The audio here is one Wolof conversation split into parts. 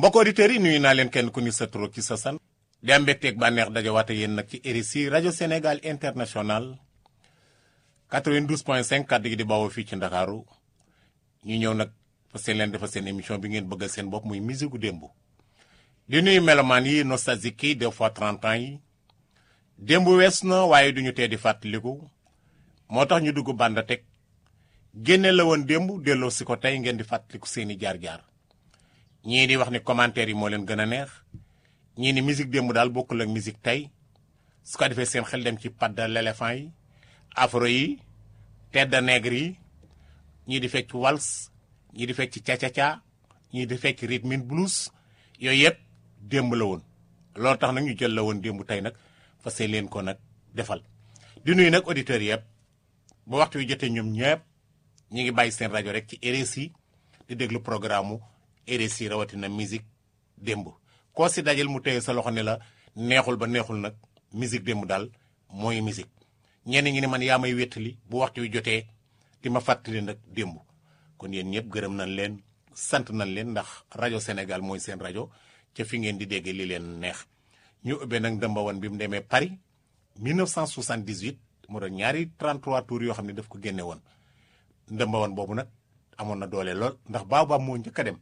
mbokk auditeurs yi nuyu naa leen kenn ku ni sa tur ci sa san di am mbégteeg bànneex dajawaate yéen nag ci RSI rajo Sénégal international 92.5 kàddu gi di bawoo fii ci Ndakaaru ñu ñëw nag parce que leen defal seen émission bi ngeen bëggal seen bopp muy musique gu démb di nuyu melomaan yi nostalgique yi des fois 30 ans yi démb wees na waaye duñu tee di fàttaliku moo tax ñu dugg bànda teg génne la woon démb delloo si ko tey ngeen di fàttaliku seeni jaar-jaar ñii di wax ni commentaire yi moo leen gën a neex ñii ni musique démb daal bokkul ak musique tey su ko defee seen xel dem ci patte de l'éléphant yi afro yi tête nègre yi ñii di fecc wals ñii di fecc ca-ca-ca ñii di fecc rhythm and blues yooyu yëpp démb la woon loolu tax nag ñu jël la woon démb tey nag fas leen ko nag defal di nuyu nag auditeurs yëpp ba waxtu wi jotee ñoom ñëpp ñi ngi bàyyi seen rajo rek ci RSI di déglu programme mu RSI rawatina musique démb koo si dajal mu téye sa loxo ne la neexul ba neexul nag musique démb daal mooy musique ñenn ñi ne man yaa may wéttali bu waxtu wi jotee di ma fàttali nag démb kon yéen ñëpp gërëm nañ leen sant nañ leen ndax rajo Sénégal mooy seen rajo ca fi ngeen di déggee li leen neex ñu ubbee nag ndëmbawan bi mu demee Paris 1978 mu doon ñaari 33 tours yoo xam ne daf ko génne woon ndëmbawan boobu nag amoon na doole lool ndax Baobab moo njëkk a dem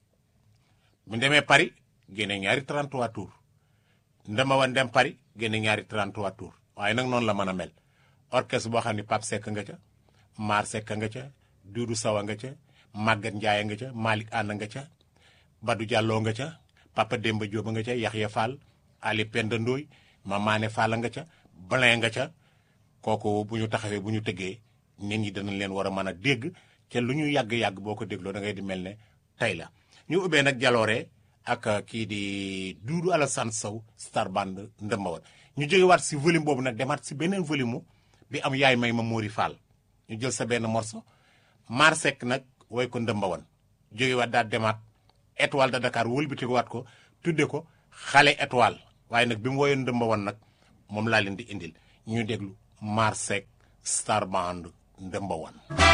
mu demee Paris génne ñaari 33 tours ndëmbawan dem Paris génne ñaari 33 tours waaye nag noonu la mën a mel orchestre boo xam ne Pape Seck nga ca Mar Seck nga ca Doudou Sawa nga ca Maguette Ndiaye nga ca Malick Anna nga ca Badou Diallo nga ca Papa Demba Diop nga ca Yaxya Fall Ali Penda Ndoy Mamane Fall nga ca Blin nga ca kooku bu ñu taxawee bu ñu tëggee nit ñi danañ leen war a mën a dégg ca lu ñu yàgg-yàgg boo ko dégloo da ngay di mel ne tey la ñu ubbee nag jaloore ak kii di Doudou Alassane Sow star band ndëmbawan ñu jógewaat si volume boobu nag demaat si beneen volume mu bi am yaay may ma Mori Fall ñu jël sa benn morceau Mar Seck nag woy ko ndëmbawan jógewaat daal demaat étoile de Dakar wëlbatikuwaat ko tudde ko xale étoile waaye nag bi mu woyoon ndëmbawan nag moom laa leen di indil ñu déglu Mar Seck star band ndëmbawan